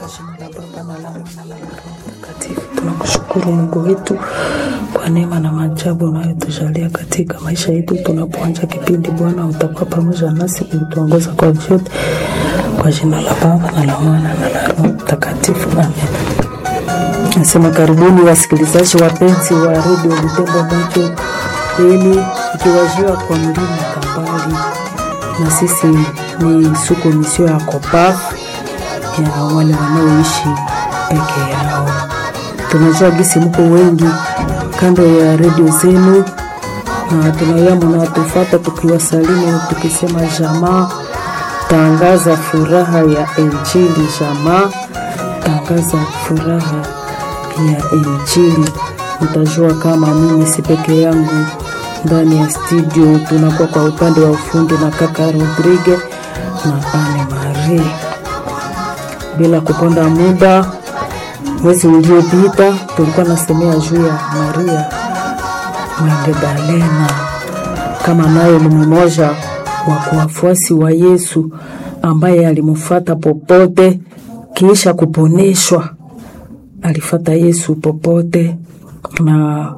jina la Baba na la Mwana na la Roho Mtakatifu. Tunakushukuru Mungu wetu kwa neema na maajabu unayotujalia katika maisha yetu. Tunapoanza kipindi, Bwana utakuwa pamoja nasi kutuongoza kwa vyote, kwa jina la Baba na la Mwana na la Roho Mtakatifu, amen. Nasema karibuni wasikilizaji wapenzi wa redio Lutembo Moto Beni, ikiwajiwa kwa mlima Kambali, na sisi ni suko misio ya Kopaf ya wale wanaoishi peke yao. Tunajua gisi mko wengi kando ya redio zenu, na tunayama nawatufata tukiwasalimu tukisema jamaa, tangaza furaha ya Injili. Jamaa, tangaza furaha ya Injili. Mtajua kama mimi si peke yangu ndani ya studio, tunakuwa kwa upande wa ufundi na kaka Rodrigue na Ane Marie. Bila kuponda muda, mwezi uliopita tulikuwa nasemea juu ya Maria Magdalena, kama nayo ni mmoja wa wafuasi wa Yesu ambaye alimfuata popote kisha kuponeshwa. Alifata Yesu popote, na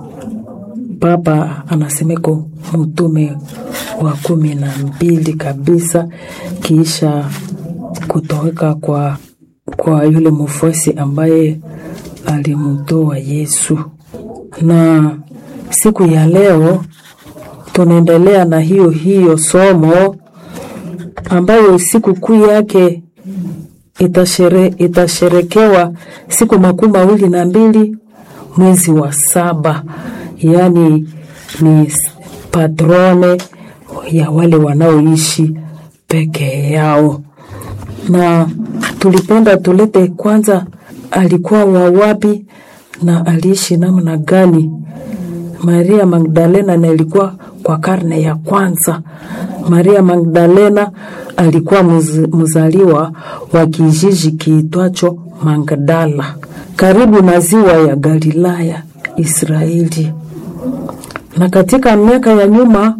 Papa anasemeko mtume wa kumi na mbili kabisa, kisha kutoweka kwa, kwa yule mfuasi ambaye alimtoa Yesu. Na siku ya leo tunaendelea na hiyo hiyo somo ambayo siku kuu yake itashere, itasherekewa siku makumi mawili na mbili mwezi wa saba, yaani ni patrone ya wale wanaoishi peke yao. Na tulipenda tulete kwanza, alikuwa wa wapi na aliishi namna gani? Maria Magdalena na ilikuwa kwa karne ya kwanza. Maria Magdalena alikuwa mzaliwa wa kijiji kiitwacho Magdala karibu na ziwa ya Galilaya, Israeli. Na katika miaka ya nyuma,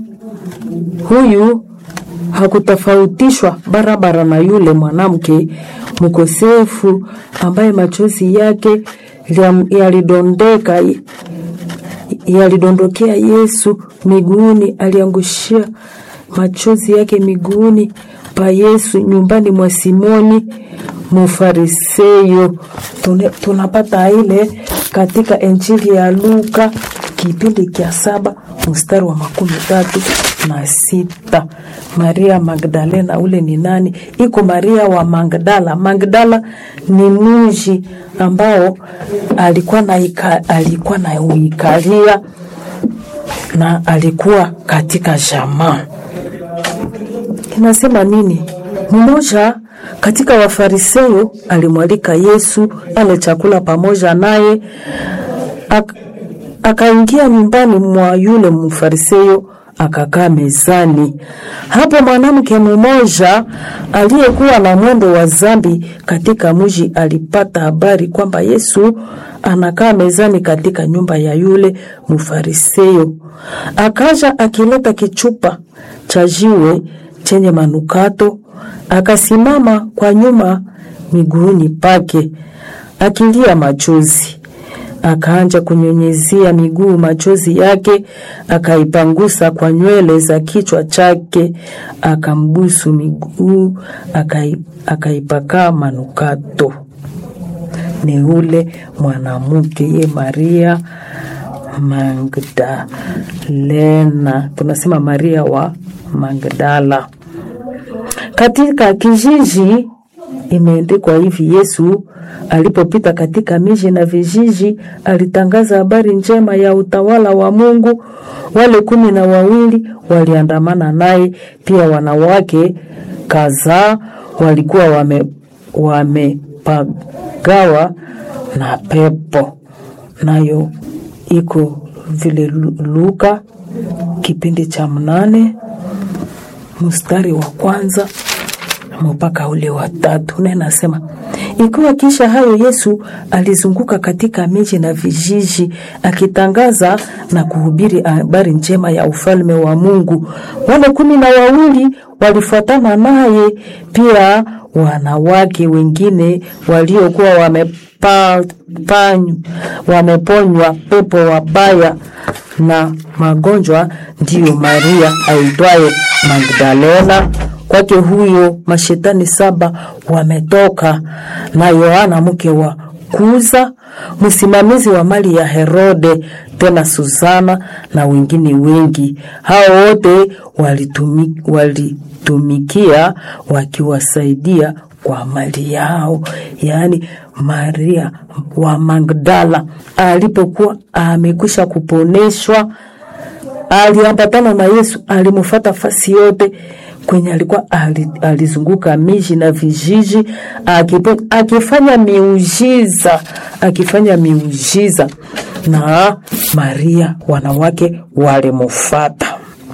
huyu hakutofautishwa barabara na yule mwanamke mkosefu ambaye machozi yake yalidondeka yalidondokea Yesu miguuni, aliangushia machozi yake miguuni pa Yesu nyumbani mwa Simoni Mufariseyo. Tunapata ile katika Injili ya Luka kipindi cha saba mstari wa makumi tatu na sita. Maria Magdalena ule ni nani? Iko Maria wa Magdala. Magdala ni mji ambao alikuwa na ika, alikuwa na uikalia na alikuwa katika jamaa. Inasema nini? Mmoja katika Wafarisayo alimwalika Yesu ale chakula pamoja naye, akaingia nyumbani mwa yule Mfarisayo akakaa mezani. Hapo mwanamke mmoja aliyekuwa na mwendo wa zambi katika mji alipata habari kwamba Yesu anakaa mezani katika nyumba ya yule Mfarisayo. Akaja akileta kichupa cha jiwe chenye manukato, akasimama kwa nyuma miguuni pake akilia machozi akaanja kunyunyizia miguu machozi yake, akaipangusa kwa nywele za kichwa chake, akambusu miguu, akaipaka manukato. Ni ule mwanamke ye Maria Magdalena, tunasema Maria wa Magdala. Katika kijiji imeandikwa hivi: Yesu alipopita katika miji na vijiji, alitangaza habari njema ya utawala wa Mungu. Wale kumi na wawili waliandamana naye, pia wanawake kadhaa walikuwa wame wamepagawa na pepo. Nayo iko vile Luka kipindi cha mnane mstari wa kwanza mpaka ule wa tatu, na nasema ikiwa kisha hayo Yesu alizunguka katika miji na vijiji akitangaza na kuhubiri habari njema ya ufalme wa Mungu. Wale kumi na wawili walifuatana naye, pia wanawake wengine waliokuwa wamepa, panyu, wameponywa pepo wabaya na magonjwa, ndiyo Maria aitwaye Magdalena. Kwake huyo mashetani saba wametoka, na Yohana mke wa Kuza, msimamizi wa mali ya Herode, tena Susana na wengine wengi. Hao wote walitumi, walitumikia wakiwasaidia kwa mali yao. Yaani Maria wa Magdala alipokuwa amekwisha kuponeshwa, aliambatana na Yesu, alimfuata fasi yote kwenye alikuwa alizunguka miji na vijiji akipo, akifanya miujiza akifanya miujiza, na Maria wanawake walimufata,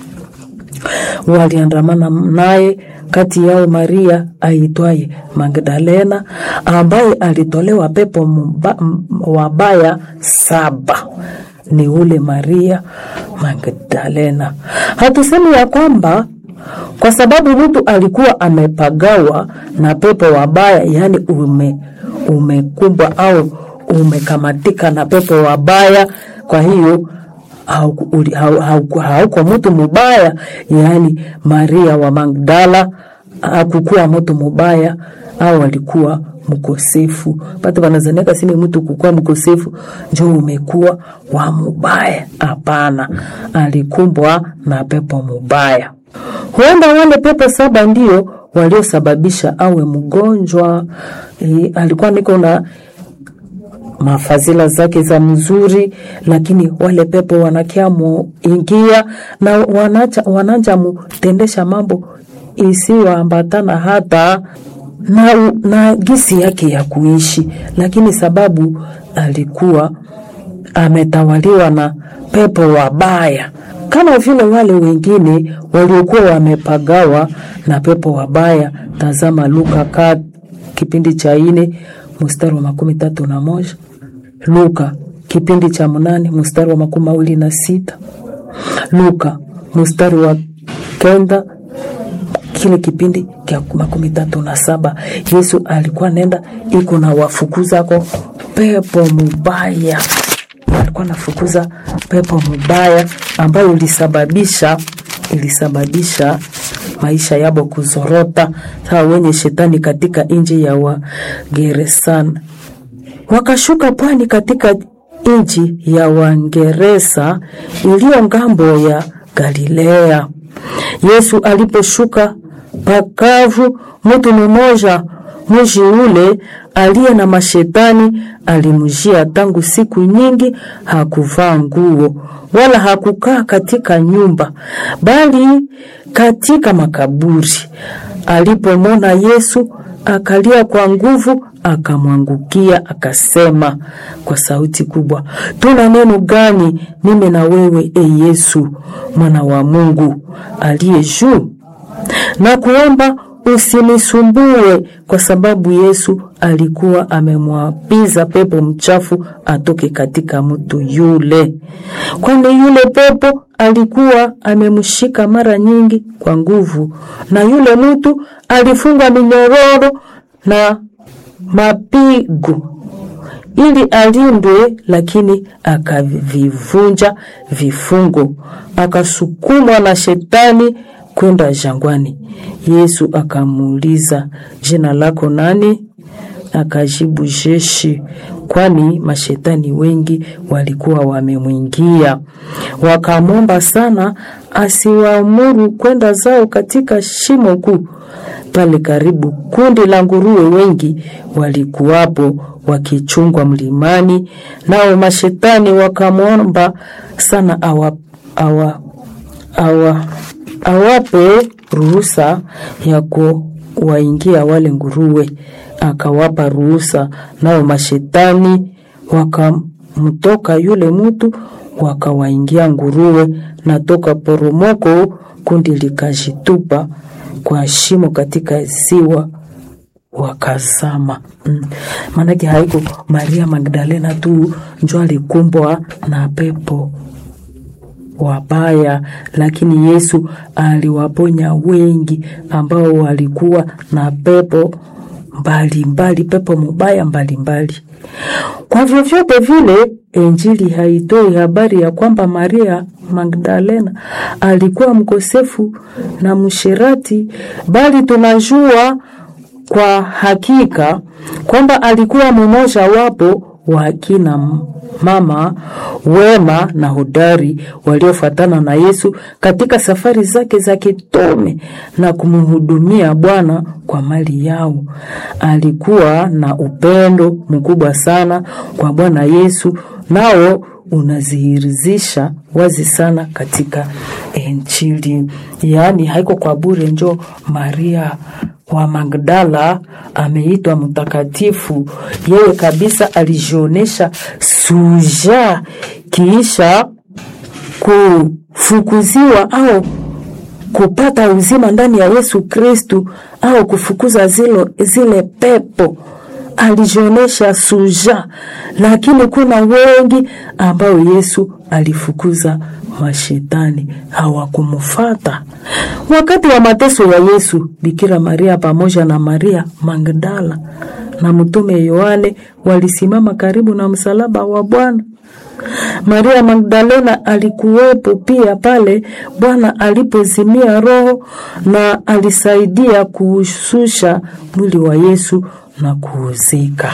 waliandamana naye. Kati yao Maria aitwaye Magdalena ambaye alitolewa pepo mba, wabaya saba ni ule Maria Magdalena. Hatusemi ya kwamba kwa sababu mtu alikuwa amepagawa na pepo wabaya, yaani ume umekumbwa au umekamatika na pepo wabaya, kwa hiyo hauko hau, hau, hau mtu mubaya. Yaani Maria wa Magdala hakukuwa mtu mubaya au alikuwa mkosefu. Pata wanazaniaka sini mtu kukuwa mkosefu njo umekuwa wa mubaya. Hapana, alikumbwa na pepo mubaya. Huenda wale pepo saba ndio waliosababisha awe mgonjwa. E, alikuwa niko na mafadhila zake za mzuri, lakini wale pepo wanakia muingia na wanacha, wananja mutendesha mambo isiyoambatana hata na, na gisi yake ya kuishi, lakini sababu alikuwa ametawaliwa na pepo wabaya kama vile wale wengine waliokuwa wamepagawa na pepo wabaya. Tazama Luka ka kipindi cha ine mstari wa makumi tatu na moja Luka kipindi cha mnane mstari wa makumi mawili na sita Luka mstari wa kenda kile kipindi kya makumi tatu na saba Yesu alikuwa nenda iko na wafukuzako pepo mubaya alikuwa nafukuza pepo mubaya ambayo ilisababisha ilisababisha maisha yabo kuzorota. Sawa wenye shetani katika nchi ya Wageresana wakashuka pwani katika nchi ya Wangeresa iliyo ngambo ya Galilea. Yesu aliposhuka pakavu, mtu mmoja mji ule aliye na mashetani alimjia tangu siku nyingi. Hakuvaa nguo wala hakukaa katika nyumba, bali katika makaburi. Alipomwona Yesu akalia kwa nguvu, akamwangukia akasema kwa sauti kubwa, tuna neno gani mimi na wewe, e Yesu mwana wa Mungu aliye juu? na kuomba usinisumbue, kwa sababu Yesu alikuwa amemwapiza pepo mchafu atoke katika mtu yule, kwani yule pepo alikuwa amemshika mara nyingi kwa nguvu, na yule mtu alifungwa minyororo na mapigo ili alindwe, lakini akavivunja vifungo, akasukumwa na shetani kwenda jangwani. Yesu akamuuliza, jina lako nani? Akajibu, Jeshi, kwani mashetani wengi walikuwa wamemwingia. Wakamwomba sana asiwaamuru kwenda zao katika shimo kuu. Pale karibu kundi la nguruwe wengi walikuwapo wakichungwa mlimani, nao mashetani wakamwomba sana awa, awa, awa awape ruhusa ya kuwaingia wale nguruwe. Akawapa ruhusa, nao mashetani wakamtoka yule mtu, wakawaingia nguruwe, na toka poromoko kundi likajitupa kwa shimo katika ziwa wakazama. Mm. Maanake haiko Maria Magdalena tu njo alikumbwa na pepo wabaya, lakini Yesu aliwaponya wengi ambao walikuwa na pepo mbalimbali mbali, pepo mubaya mbalimbali mbali. Kwa vyovyote vile, Injili haitoi habari ya kwamba Maria Magdalena alikuwa mkosefu na mshirati, bali tunajua kwa hakika kwamba alikuwa mmoja wapo wa akina mama wema na hodari waliofuatana na Yesu katika safari zake za kitume na kumhudumia Bwana kwa mali yao. Alikuwa na upendo mkubwa sana kwa Bwana Yesu, nao unazihirizisha wazi sana katika Injili. Yaani haiko kwa bure, njo Maria wa Magdala ameitwa mtakatifu. Yeye kabisa alijionesha suja kiisha kufukuziwa au kupata uzima ndani ya Yesu Kristu au kufukuza zile, zile pepo alijionesha suja, lakini kuna wengi ambao Yesu alifukuza mashetani hawakumfata. Wakati wa mateso ya Yesu, Bikira Maria pamoja na Maria Magdala na mtume Yohane walisimama karibu na msalaba wa Bwana. Maria Magdalena alikuwepo pia pale Bwana alipozimia roho na alisaidia kuushusha mwili wa Yesu na kuuzika.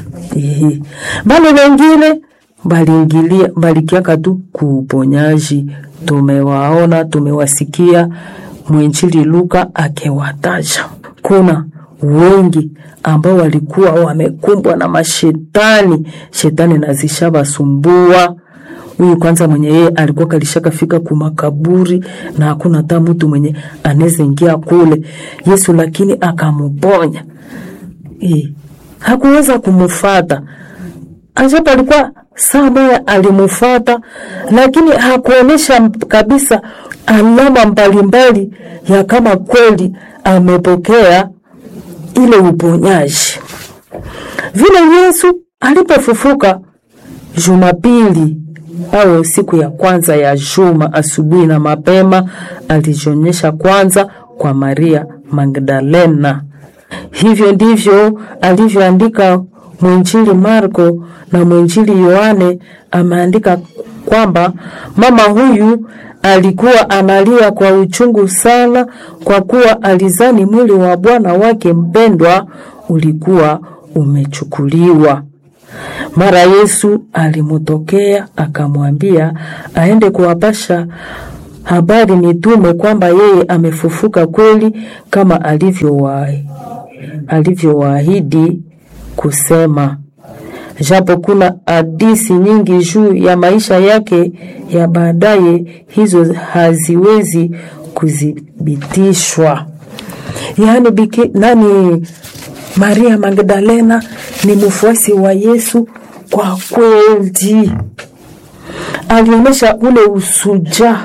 Bali wengine baliingilia balikiaka tu kuuponyaji. Tumewaona, tumewasikia mwinjili Luka akiwataja. Kuna wengi ambao walikuwa wamekumbwa na mashetani, shetani nazishabasumbua. Huyu kwanza mwenye yeye alikuwa kalishaka fika kumakaburi na hakuna hata mtu mwenye anaweza ingia kule. Yesu lakini akamuponya. E, hakuweza kumufata ajapo alikuwa saa moya alimufata, lakini hakuonyesha kabisa alama mbalimbali ya kama kweli amepokea ile uponyaji. Vile Yesu alipofufuka Jumapili au siku ya kwanza ya juma, asubuhi na mapema, alijionyesha kwanza kwa Maria Magdalena. Hivyo ndivyo alivyoandika mwinjili Marko na mwinjili Yohane. Ameandika kwamba mama huyu alikuwa analia kwa uchungu sana, kwa kuwa alizani mwili wa Bwana wake mpendwa ulikuwa umechukuliwa. Mara Yesu alimutokea akamwambia aende kuwapasha habari mitume kwamba yeye amefufuka kweli kama alivyowaahidi alivyowaahidi kusema. Japo kuna hadisi nyingi juu ya maisha yake ya baadaye, hizo haziwezi kuthibitishwa. Yaani biki, nani Maria Magdalena ni mfuasi wa Yesu kwa kweli, alionyesha ule usuja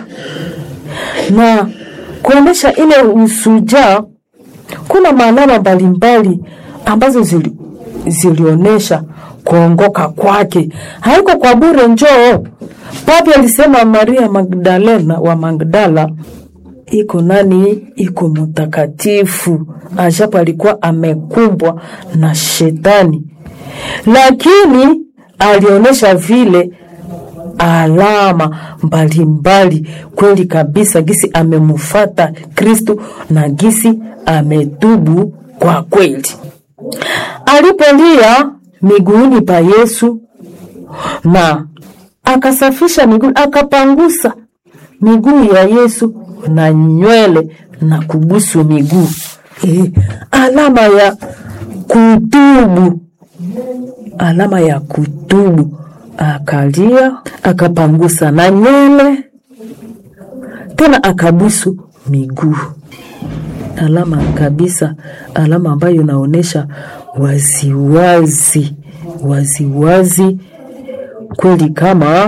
na kuonyesha ile usuja kuna maana mbalimbali ambazo zili, zilionyesha kuongoka kwake. Haiko kwa bure. Njoo papi alisema Maria Magdalena wa Magdala iko nani, iko mtakatifu, ajapo alikuwa amekumbwa na shetani, lakini alionyesha vile alama mbalimbali mbali. Kweli kabisa gisi amemufata Kristu na gisi ametubu kwa kweli. Alipolia miguuni pa Yesu na akasafisha miguu, akapangusa miguu ya Yesu na nywele na kubusu miguu e, alama ya kutubu, alama ya kutubu. Akalia akapangusa na nywele tena akabusu miguu alama kabisa, alama ambayo inaonyesha waziwazi waziwazi kweli kama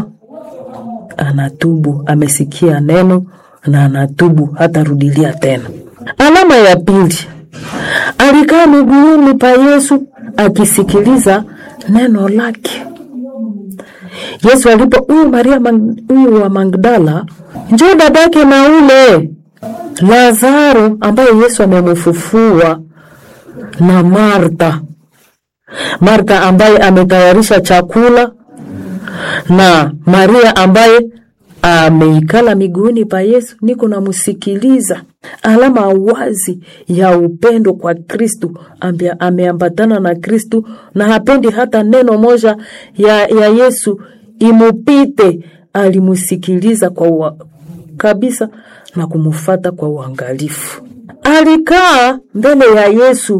anatubu, amesikia neno na anatubu, hatarudilia tena. Alama ya pili, alikaa miguuni pa Yesu akisikiliza neno lake. Yesu alipo huyu Maria Mag- huyu wa Magdala njoo dadake na ule Lazaro ambaye Yesu amemfufua na Martha. Martha ambaye ametayarisha chakula na Maria ambaye ameikala miguuni pa Yesu, niko namsikiliza. Alama wazi ya upendo kwa Kristu, ambia ameambatana na Kristu na hapendi hata neno moja ya, ya Yesu imupite. Alimusikiliza kwa ua, kabisa na kumufata kwa uangalifu. Alikaa mbele ya Yesu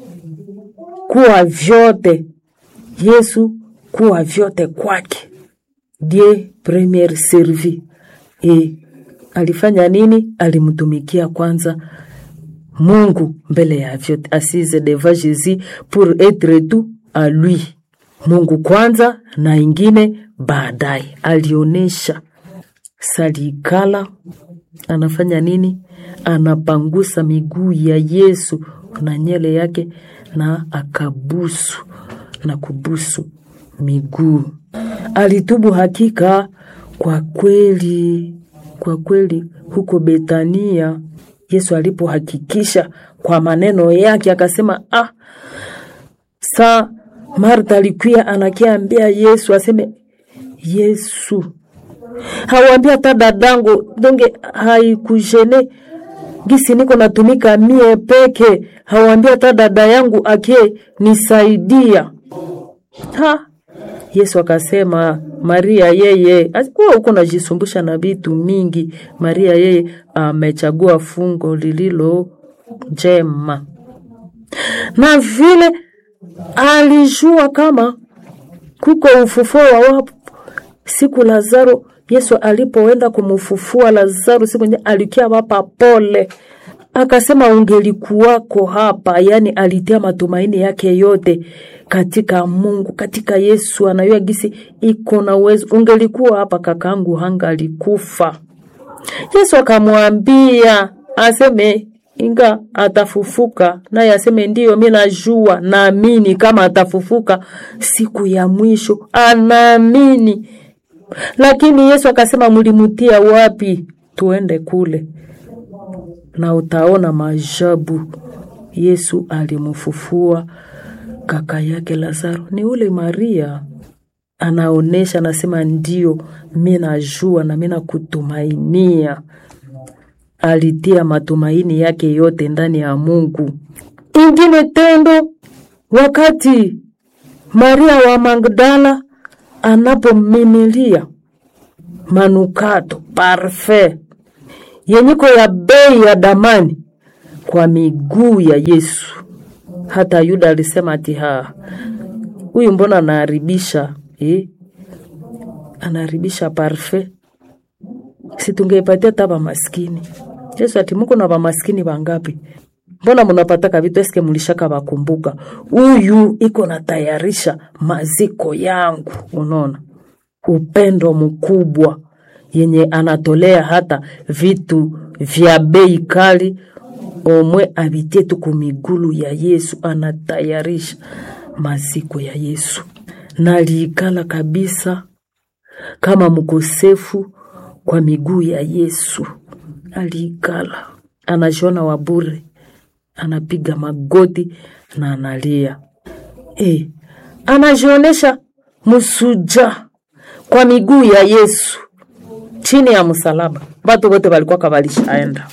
kuwa vyote, Yesu kuwa vyote kwake Dieu premier servi. E, alifanya nini? Alimtumikia kwanza Mungu mbele ya vyote, assise devant Jésus pour être tout à lui. Mungu kwanza na ingine baadaye. Alionyesha salikala, anafanya nini? Anapangusa miguu ya Yesu na nyele yake, na akabusu na kubusu miguu alitubu hakika kwa kweli, kwa kweli huko Betania Yesu alipohakikisha kwa maneno yake akasema, ah, sa Martha alikuya anakiambia Yesu aseme Yesu hawambia hata dadangu donge haikujene gisi niko natumika mie peke, hawambia hata dada yangu akie nisaidia ha Yesu akasema Maria yeye asikuwa huko najisumbusha na vitu mingi. Maria yeye amechagua fungo lililo njema, na vile alijua kama kuko ufufuo wa wafu siku Lazaro. Yesu alipoenda kumufufua Lazaro siku nye alikia wapa pole, akasema ungelikuwako hapa. Yani alitia matumaini yake yote katika Mungu, katika Yesu. Anayua gisi iko na uwezo, ungelikuwa hapa kakangu hanga alikufa. Yesu akamwambia aseme inga atafufuka, naye aseme ndiyo, mi najua, naamini kama atafufuka siku ya mwisho, anaamini. Lakini Yesu akasema, mlimutia wapi? Tuende kule na utaona maajabu. Yesu alimfufua kaka yake Lazaro, ni ule Maria anaonesha, anasema ndio, mi najua na mi nakutumainia. Alitia matumaini yake yote ndani ya Mungu. Ingine tendo, wakati Maria wa Magdala anapomimilia manukato parfait yenyiko ya bei ya damani kwa miguu ya Yesu. Hata Yuda alisema ati ha huyu mbona anaharibisha eh? Anaharibisha parfait, si tungeipatia hata bamaskini. Yesu ati muko na bamaskini bangapi? Mbona munapataka vitu eske mulishaka bakumbuka? Huyu iko natayarisha maziko yangu. Unaona upendo mkubwa yenye anatolea hata vitu vya bei kali omwe abitie tu kumigulu ya Yesu, anatayarisha maziko ya Yesu. Naliikala kabisa kama mkosefu kwa miguu ya Yesu, aliikala anajiona wabure, anapiga magoti na analia e, anajionesha msuja kwa miguu ya Yesu chini ya msalaba. Batu bote balikuwa kabalishaenda,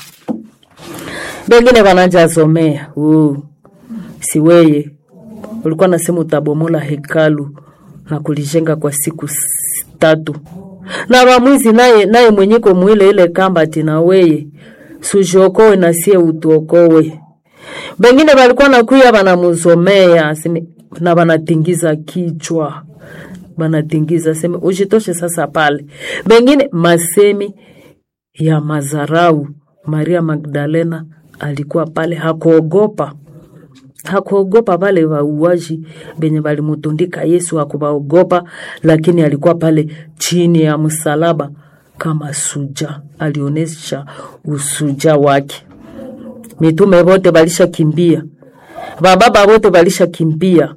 bengine banajazomea uh, si weye ulikuwa nasema utabomola hekalu na kulijenga kwa siku s- tatu, na bamwizi naye naye mwenyeko mwile ile kamba tina weye sujiokowe na sie utuokowe. Bengine balikuwa nakuya banamuzomea aseme na banatingiza kichwa banatingiza seme ujitoshe sasa pale. Bengine masemi ya mazarau. Maria Magdalena alikuwa pale, hakuogopa hakuogopa wale wauaji benye balimutundika Yesu, hakubaogopa, lakini alikuwa pale chini ya msalaba kama suja, alionyesha usuja wake. Mitume wote balisha kimbia, bababa wote balisha kimbia,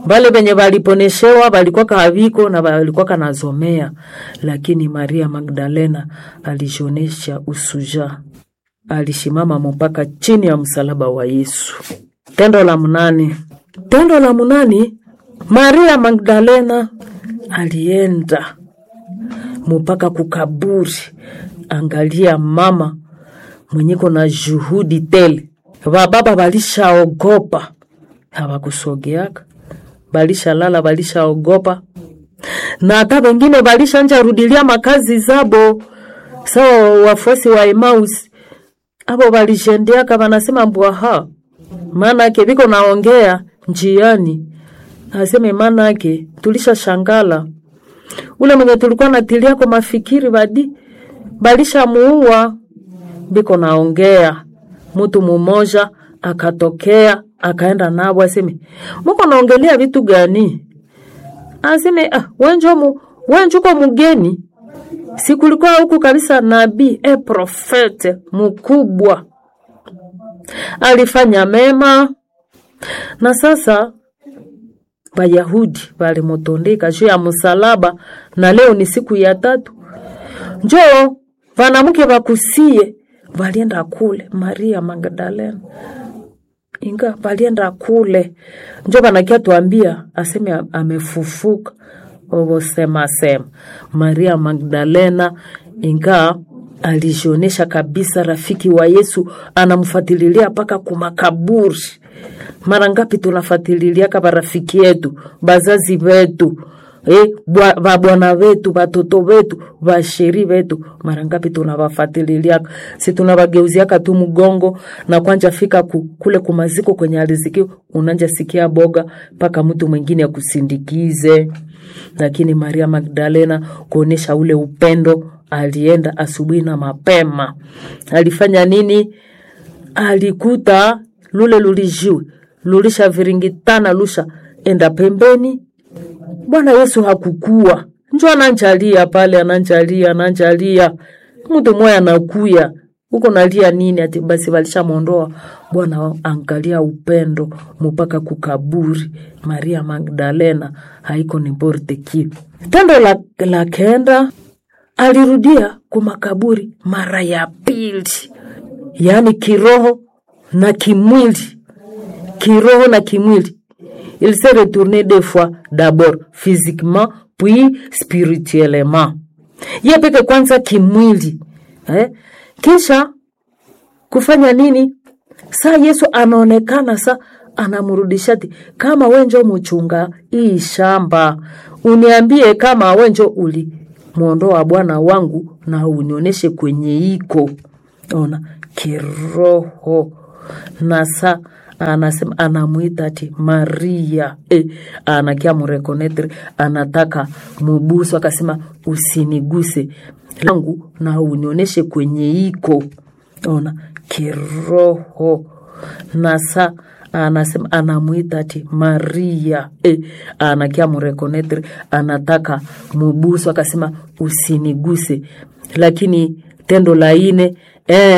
Vale venye valiponeshewa valikuwa kaaviko na valikuwa kanazomea, lakini Maria Magdalena alishionesha usuja, alishimama mpaka chini ya msalaba wa Yesu. Tendo la mnane, tendo la mnane, Maria Magdalena alienda mpaka kukaburi. Angalia mama mwenyeko na juhudi tele, vababa valishaogopa, hawakusogeaka balishalala balishaogopa, na hata wengine balishanja rudilia makazi zabo. Sawa wafuasi wa Emmaus abo balishendeaka, banasema mbwaha, maana yake biko naongea njiani, aseme maana yake tulisha shangala ule mwenye tulikuwa natilia kwa mafikiri badi balisha muua, biko naongea. Mtu mumoja akatokea akaenda nabo, aseme muko naongelea vitu gani? Aseme ah, wenjo mu wenjuko mugeni, sikulikuwa huku kabisa nabii e profete mkubwa alifanya mema, na sasa Bayahudi balimutundika juu ya msalaba, na leo ni siku ya tatu. Njoo vanamke vakusie valienda kule Maria Magdalena inga valienda kule, njo vanakia tuambia aseme amefufuka ovosema sema Maria Magdalena inga alijionesha kabisa rafiki wa Yesu, anamfuatililia mpaka kumakaburi. Mara ngapi tunafuatililia kama rafiki yetu, bazazi wetu eh, babwana wetu, batoto wetu, basheri wetu, mara ngapi tunawafuatililia? Si tunawageuziaka tu mgongo na kwanja fika ku, kule kumaziko kwenye aliziki, unanja sikia boga mpaka mtu mwingine akusindikize. Lakini Maria Magdalena kuonesha ule upendo alienda asubuhi na mapema. Alifanya nini? Alikuta lule lulijiwe lulisha viringitana lusha enda pembeni. Bwana Yesu hakukua, njo ananjalia pale, ananjalia ananjalia, mtu moya anakuya huko nalia nini? Ati basi walishamwondoa. Bwana angalia upendo mpaka kukaburi. Maria Magdalena haiko ni borte ki tendo la, la kenda alirudia kumakaburi mara ya pili, yaani kiroho na kimwili, kiroho na kimwili. Il s'est retourné deux fois, d'abord physiquement puis spirituellement. Ye peke kwanza kimwili eh? Kisha kufanya nini? Saa Yesu anaonekana sa anamrudishati kama wenjo muchunga hii shamba, uniambie kama wenjo uli mwondoa bwana wangu na unionyeshe kwenye iko ona kiroho na sa anasema anamwita ati Maria e, anakia murekonetre anataka mubusu, akasema usiniguse langu na unionyeshe kwenye iko ona kiroho na sa anasema anamwita ati Maria e, anakia murekonetre anataka mubusu, akasema usiniguse, lakini tendo la ine eh,